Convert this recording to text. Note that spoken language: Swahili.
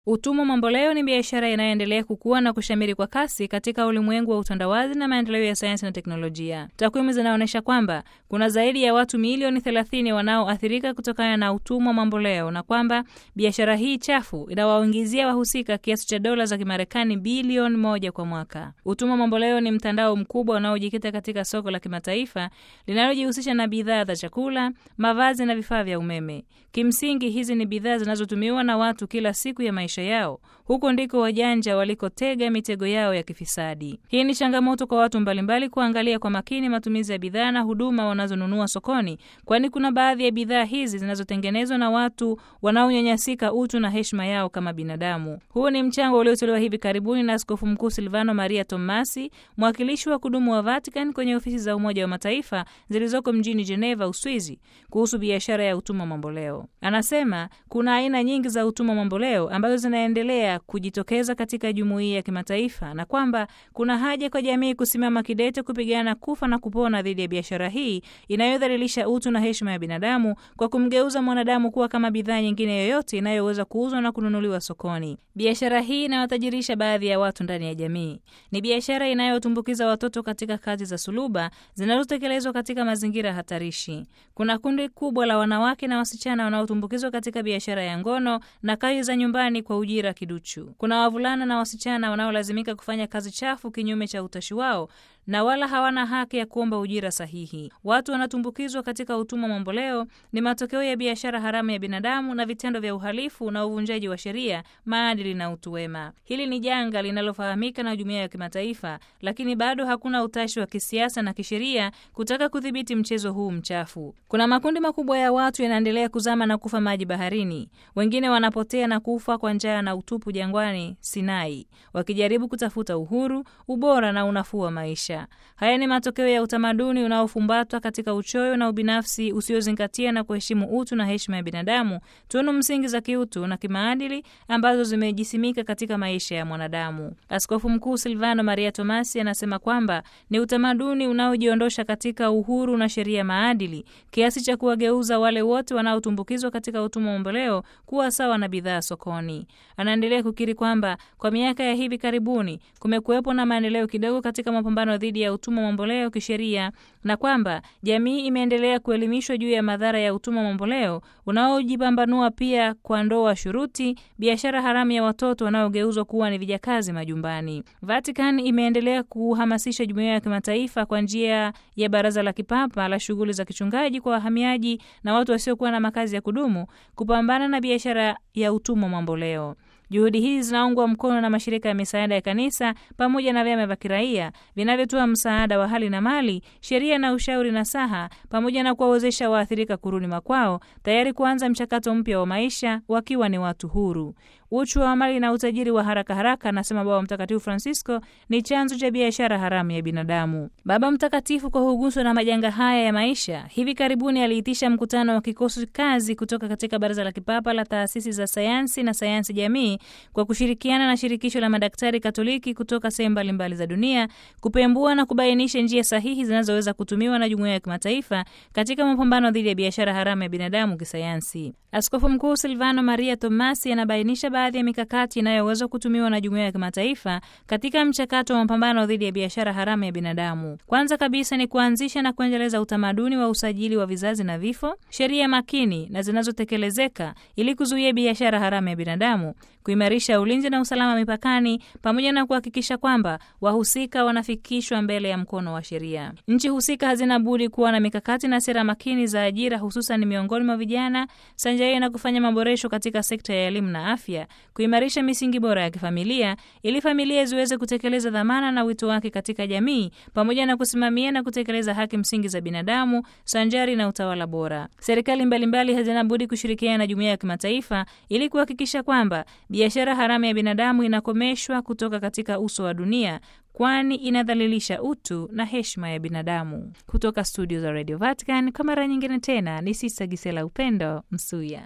Utumwa mamboleo ni biashara inayoendelea kukua na kushamiri kwa kasi katika ulimwengu wa utandawazi na maendeleo ya sayansi na teknolojia. Takwimu zinaonyesha kwamba kuna zaidi ya watu milioni 30 wanaoathirika kutokana na utumwa mamboleo na kwamba biashara hii chafu inawaingizia wahusika kiasi cha dola za Kimarekani bilioni moja kwa mwaka. Utumwa mamboleo ni mtandao mkubwa unaojikita katika soko la kimataifa linalojihusisha na bidhaa za chakula, mavazi na vifaa vya umeme. Kimsingi, hizi ni bidhaa zinazotumiwa na watu kila siku ya maisha yao. Huko ndiko wajanja walikotega mitego yao ya kifisadi. Hii ni changamoto kwa watu mbalimbali kuangalia kwa makini matumizi ya bidhaa na huduma wanazonunua sokoni, kwani kuna baadhi ya bidhaa hizi zinazotengenezwa na watu wanaonyanyasika utu na heshima yao kama binadamu. Huu ni mchango uliotolewa hivi karibuni na Askofu Mkuu Silvano Maria Tomasi, mwakilishi wa kudumu wa Vatican kwenye ofisi za Umoja wa Mataifa zilizoko mjini Geneva, Uswizi, kuhusu biashara ya utumwa mamboleo. Anasema kuna aina nyingi za utumwa mamboleo ambazo zinaendelea kujitokeza katika jumuiya ya kimataifa na kwamba kuna haja kwa jamii kusimama kidete kupigana kufa na kupona dhidi ya biashara hii inayodhalilisha utu na heshima ya binadamu kwa kumgeuza mwanadamu kuwa kama bidhaa nyingine yoyote inayoweza kuuzwa na kununuliwa sokoni. Biashara hii inawatajirisha baadhi ya watu ndani ya jamii. Ni biashara inayotumbukiza watoto katika kazi za suluba zinazotekelezwa katika mazingira hatarishi. Kuna kundi kubwa la wanawake na wasichana wanaotumbukizwa katika biashara ya ngono na kazi za nyumbani kwa ujira kiduchu. Kuna wavulana na wasichana wanaolazimika kufanya kazi chafu kinyume cha utashi wao na wala hawana haki ya kuomba ujira sahihi. Watu wanatumbukizwa katika utumwa mamboleo ni matokeo ya biashara haramu ya binadamu na vitendo vya uhalifu na uvunjaji wa sheria, maadili na utu wema. Hili ni janga linalofahamika na jumuiya ya kimataifa, lakini bado hakuna utashi wa kisiasa na kisheria kutaka kudhibiti mchezo huu mchafu. Kuna makundi makubwa ya watu yanaendelea kuzama na kufa maji baharini, wengine wanapotea na kufa kwa njaa na utupu jangwani Sinai, wakijaribu kutafuta uhuru, ubora na unafuu wa maisha. Haya ni matokeo ya utamaduni unaofumbatwa katika uchoyo na ubinafsi usiozingatia na kuheshimu utu na heshima ya binadamu, tunu msingi za kiutu na kimaadili ambazo zimejisimika katika maisha ya mwanadamu. Askofu Mkuu Silvano Maria Tomasi anasema kwamba ni utamaduni unaojiondosha katika uhuru na sheria maadili kiasi cha kuwageuza wale wote wanaotumbukizwa katika utumwa mamboleo kuwa sawa na bidhaa sokoni. Anaendelea kukiri kwamba kwa miaka ya hivi karibuni kumekuwepo na maendeleo kidogo katika mapambano dhidi ya utumwa mamboleo kisheria na kwamba jamii imeendelea kuelimishwa juu ya madhara ya utumwa mamboleo unaojipambanua pia kwa ndoa shuruti, biashara haramu ya watoto wanaogeuzwa kuwa ni vijakazi majumbani. Vatican imeendelea kuhamasisha jumuiya ya kimataifa kwa njia ya Baraza la Kipapa la shughuli za kichungaji kwa wahamiaji na watu wasiokuwa na makazi ya kudumu kupambana na biashara ya utumwa mamboleo. Juhudi hizi zinaungwa mkono na mashirika ya misaada ya kanisa pamoja na vyama vya kiraia vinavyotoa msaada wa hali na mali, sheria na ushauri nasaha, pamoja na kuwawezesha waathirika kurudi makwao, tayari kuanza mchakato mpya wa maisha wakiwa ni watu huru. Uchu wa mali na utajiri wa haraka haraka, anasema Baba Mtakatifu Francisco, ni chanzo cha biashara haramu ya binadamu. Baba Mtakatifu, kwa huguswa na majanga haya ya maisha, hivi karibuni aliitisha mkutano wa kikosi kazi kutoka katika Baraza la Kipapa la Taasisi za Sayansi na Sayansi Jamii kwa kushirikiana na Shirikisho la Madaktari Katoliki kutoka sehemu mbalimbali za dunia kupembua na kubainisha njia sahihi zinazoweza kutumiwa na jumuiya ya kimataifa katika mapambano dhidi ya biashara haramu ya binadamu kisayansi. Askofu Mkuu Silvano Maria Tomasi anabainisha baadhi ya mikakati inayoweza kutumiwa na jumuiya ya kimataifa katika mchakato wa mapambano dhidi ya biashara haramu ya binadamu. Kwanza kabisa ni kuanzisha na kuendeleza utamaduni wa usajili wa vizazi na vifo, sheria makini na zinazotekelezeka ili kuzuia biashara haramu ya binadamu, kuimarisha ulinzi na usalama mipakani, pamoja na kuhakikisha kwamba wahusika wanafikishwa mbele ya mkono wa sheria. Nchi husika hazina budi kuwa na mikakati na sera makini za ajira, hususan miongoni mwa vijana, sanjari na kufanya maboresho katika sekta ya elimu na afya, kuimarisha misingi bora ya kifamilia ili familia ziweze kutekeleza dhamana na wito wake katika jamii, pamoja na kusimamia na kutekeleza haki msingi za binadamu sanjari na utawala bora. Serikali mbalimbali hazina budi kushirikiana na jumuiya ya kimataifa ili kuhakikisha kwamba biashara haramu ya binadamu inakomeshwa kutoka katika uso wa dunia, kwani inadhalilisha utu na heshima ya binadamu. Kutoka studio za Radio Vatican, kwa mara nyingine tena ni Sista Gisela Upendo Msuya.